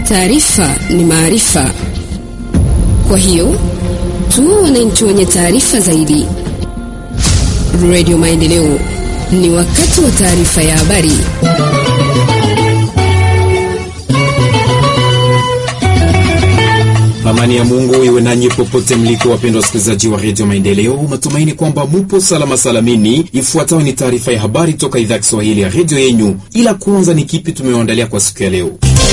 Taarifa ni maarifa, kwa hiyo tuwe wananchi wenye taarifa zaidi. Radio Maendeleo, ni wakati wa taarifa ya habari. Amani ya Mungu iwe nanyi popote mliko, wapendwa wasikilizaji wa redio Maendeleo. Matumaini kwamba mupo salama salamini. Ifuatayo ni taarifa ya habari toka idhaa ya Kiswahili ya redio yenyu, ila kwanza ni kipi tumewaandalia kwa siku ya leo.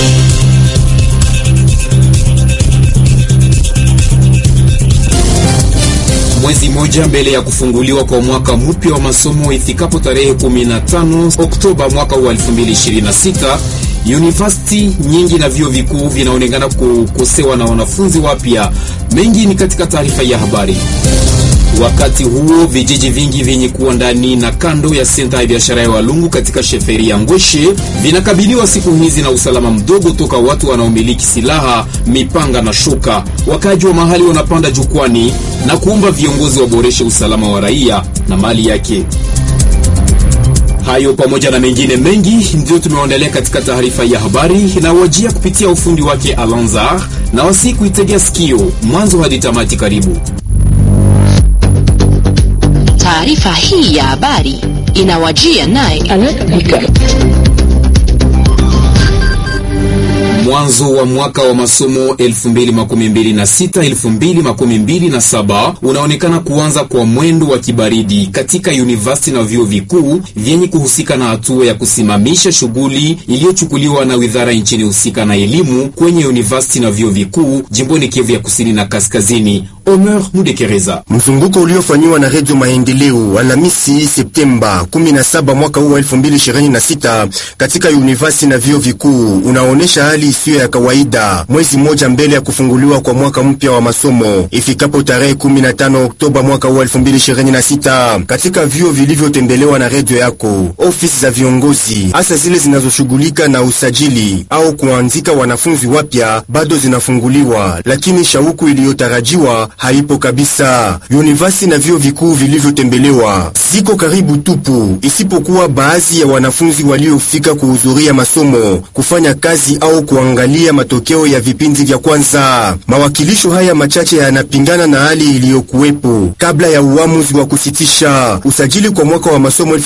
Mwezi mmoja mbele ya kufunguliwa kwa mwaka mpya wa masomo ifikapo tarehe 15 Oktoba mwaka wa 2026 University nyingi na vyuo vikuu vinaonekana kukosewa na wanafunzi wapya. Mengi ni katika taarifa ya habari. Wakati huo vijiji vingi vyenye kuwa ndani na kando ya senta ya biashara ya Walungu katika sheferi ya Ngweshe vinakabiliwa siku hizi na usalama mdogo toka watu wanaomiliki silaha, mipanga na shoka. Wakaji wa mahali wanapanda jukwani na kuomba viongozi waboreshe usalama wa raia na mali yake. Hayo pamoja na mengine mengi ndio tumewaandalia katika taarifa ya habari inawajia kupitia ufundi wake Alanzar na wasi kuitegea sikio mwanzo hadi tamati. Karibu. Taarifa hii ya habari inawajia naye Mwanzo wa mwaka wa masomo 2026-2027 unaonekana kuanza kwa mwendo wa kibaridi katika university na vyuo vikuu vyenye kuhusika na hatua ya kusimamisha shughuli iliyochukuliwa na wizara nchini husika na elimu kwenye university na vyuo vikuu jimboni Kivu ya kusini na kaskazini. Omer Mudekereza. Mzunguko uliofanyiwa na Redio Maendeleo Alhamisi Septemba 17 mwaka huu wa 2026 katika university na vyuo vikuu unaonesha hali isiyo ya kawaida, mwezi mmoja mbele ya kufunguliwa kwa mwaka mpya wa masomo ifikapo tarehe 15 Oktoba mwaka huu 2026. Katika vyuo vilivyotembelewa na redio yako, ofisi za viongozi hasa zile zinazoshughulika na usajili au kuanzika wanafunzi wapya bado zinafunguliwa, lakini shauku iliyotarajiwa haipo kabisa. University na vyuo vikuu vilivyotembelewa ziko karibu tupu, isipokuwa baadhi ya wanafunzi waliofika kuhudhuria masomo, kufanya kazi au kuangalia matokeo ya vipindi vya kwanza. Mawakilisho haya machache yanapingana na hali iliyokuwepo kabla ya uamuzi wa kusitisha usajili kwa mwaka wa masomo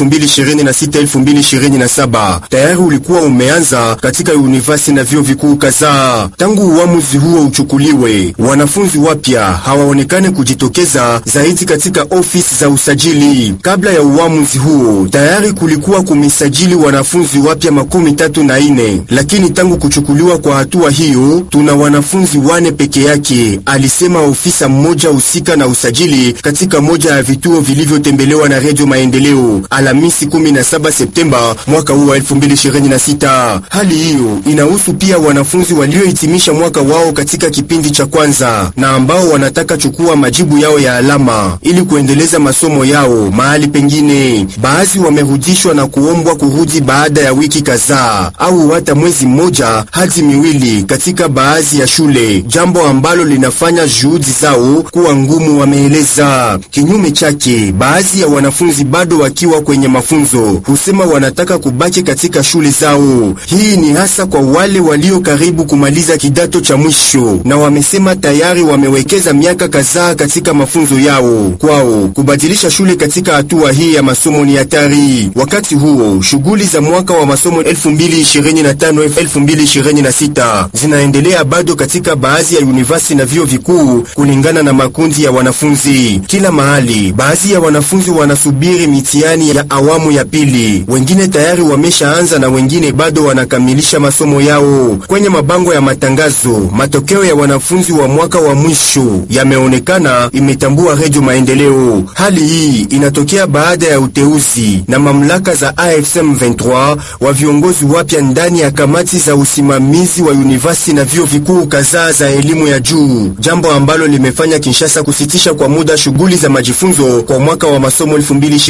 2026-2027. Tayari ulikuwa umeanza katika university na vyuo vikuu kadhaa. Tangu uamuzi huo uchukuliwe, wanafunzi wapya hawaonekane kujitokeza zaidi katika ofisi za usajili. Kabla ya uamuzi huo, tayari kulikuwa kumesajili wanafunzi wapya makumi tatu na ine, lakini tangu kuchukuliwa kwa hatua hiyo tuna wanafunzi wane peke yake, alisema ofisa mmoja husika na usajili katika moja ya vituo vilivyotembelewa na Redio Maendeleo Alhamisi 17 Septemba mwaka huu wa 2026. Hali hiyo inahusu pia wanafunzi waliohitimisha mwaka wao katika kipindi cha kwanza na ambao wanataka chukua majibu yao ya alama ili kuendeleza masomo yao mahali pengine. Baadhi wamerudishwa na kuombwa kurudi baada ya wiki kadhaa au hata mwezi mmoja hadi miwili katika baadhi ya shule, jambo ambalo linafanya juhudi zao kuwa ngumu, wameeleza. Kinyume chake, baadhi ya wanafunzi bado wakiwa kwenye mafunzo husema wanataka kubaki katika shule zao. Hii ni hasa kwa wale walio karibu kumaliza kidato cha mwisho, na wamesema tayari wamewekeza miaka kadhaa katika mafunzo yao. Kwao kubadilisha shule katika hatua hii ya masomo ni hatari. Wakati huo shughuli za mwaka wa masomo 2025 2026 zinaendelea bado katika baadhi ya university na vyuo vikuu kulingana na makundi ya wanafunzi. Kila mahali, baadhi ya wanafunzi wanasubiri mitihani ya awamu ya pili, wengine tayari wameshaanza na wengine bado wanakamilisha masomo yao. Kwenye mabango ya matangazo, matokeo ya wanafunzi wa mwaka wa mwisho yameonekana, imetambua Redio Maendeleo. Hali hii inatokea baada ya uteuzi na mamlaka za AFSM 23 wa viongozi wapya ndani ya kamati za usimamizi wa university na vyuo vikuu kadhaa za elimu ya juu, jambo ambalo limefanya Kinshasa kusitisha kwa muda shughuli za majifunzo kwa mwaka wa masomo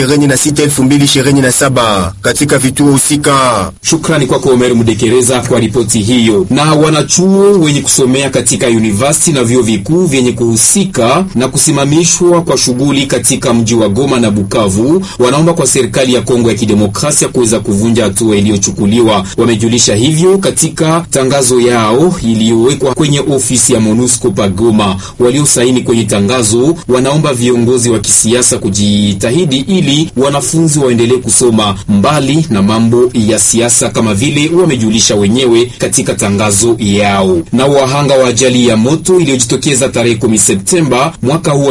2026-2027 katika vituo husika. Shukrani kwako Omer Mudekereza kwa ripoti hiyo. Na wanachuo wenye kusomea katika university na vyuo vikuu vyenye kuhusika wanaohusika na kusimamishwa kwa shughuli katika mji wa Goma na Bukavu wanaomba kwa serikali ya Kongo ya Kidemokrasia kuweza kuvunja hatua iliyochukuliwa. Wamejulisha hivyo katika tangazo yao iliyowekwa kwenye ofisi ya MONUSCO pa Goma. Waliosaini kwenye tangazo wanaomba viongozi wa kisiasa kujitahidi ili wanafunzi waendelee kusoma mbali na mambo ya siasa kama vile wamejulisha wenyewe katika tangazo yao. Na wahanga wa ajali ya moto iliyojitokeza tarehe 10 Septemba mwaka huu wa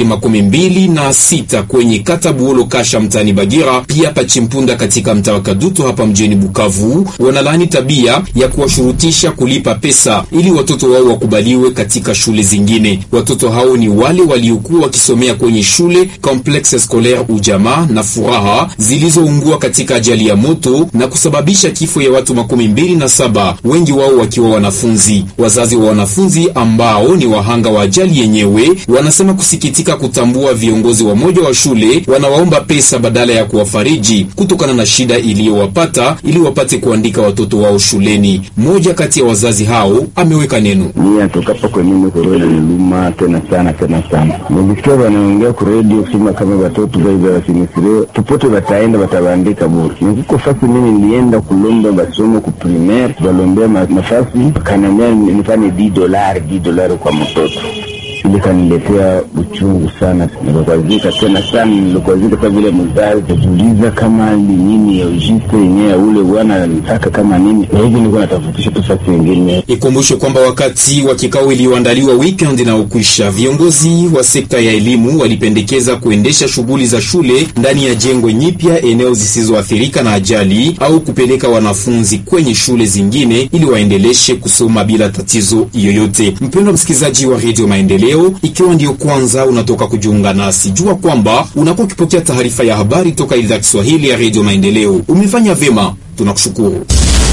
2026 kwenye kata Buolo Kasha mtaani Bagira, pia Pachimpunda katika mtaa wa Kadutu hapa mjini Bukavu, wanalaani tabia ya kuwashurutisha kulipa pesa ili watoto wao wakubaliwe katika shule zingine. Watoto hao ni wale waliokuwa wakisomea kwenye shule Complexe Scolaire Ujamaa na Furaha zilizoungua katika ajali ya moto na kusababisha kifo ya watu makumi mbili na saba, wengi wao wakiwa wanafunzi. Wazazi wa wanafunzi ambao ni wahanga wa ajali yenyewe wanasema kusikitika kutambua viongozi wa moja wa shule wanawaomba pesa badala ya kuwafariji kutokana na shida iliyowapata ili wapate kuandika watoto wao shuleni. Mmoja kati ya wazazi hao ameweka neno. Mimi atokapo kwa mimi korona niluma tena sana tena sana. Nilisikia wanaongea ku radio kusema kama watoto baiba wasimisire popote wataenda watawaandika bure. Nikuko fasi mimi nilienda kulomba masomo ku primaire walombea nafasi kanambia nifanye 10 dolari 10 dolari kwa mtoto ili kaniletea uchungu sana, nikakwazika tena sana, nilikwazika kwa vile mzazi tajiuliza kama ni nini ya ujiste yenyewe ya ule bwana anataka kama nini, na hivi niko natafutisha tu fasi wengine. Ikumbushe kwamba wakati wa kikao iliyoandaliwa weekend na ukwisha, viongozi wa sekta ya elimu walipendekeza kuendesha shughuli za shule ndani ya jengo nyipya eneo zisizoathirika na ajali au kupeleka wanafunzi kwenye shule zingine ili waendeleshe kusoma bila tatizo yoyote. Mpendwa msikilizaji wa Radio Maendeleo, ikiwa ndiyo kwanza unatoka kujiunga nasi, jua kwamba unakuwa ukipokea taarifa ya habari toka idhaa ya Kiswahili ya Radio Maendeleo. Umefanya vyema, tunakushukuru.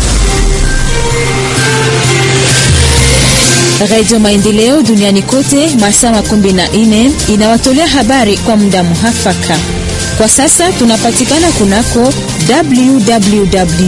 Radio Maendeleo duniani kote masaa makumi na nne inawatolea habari kwa muda muhafaka. Kwa sasa tunapatikana kunako www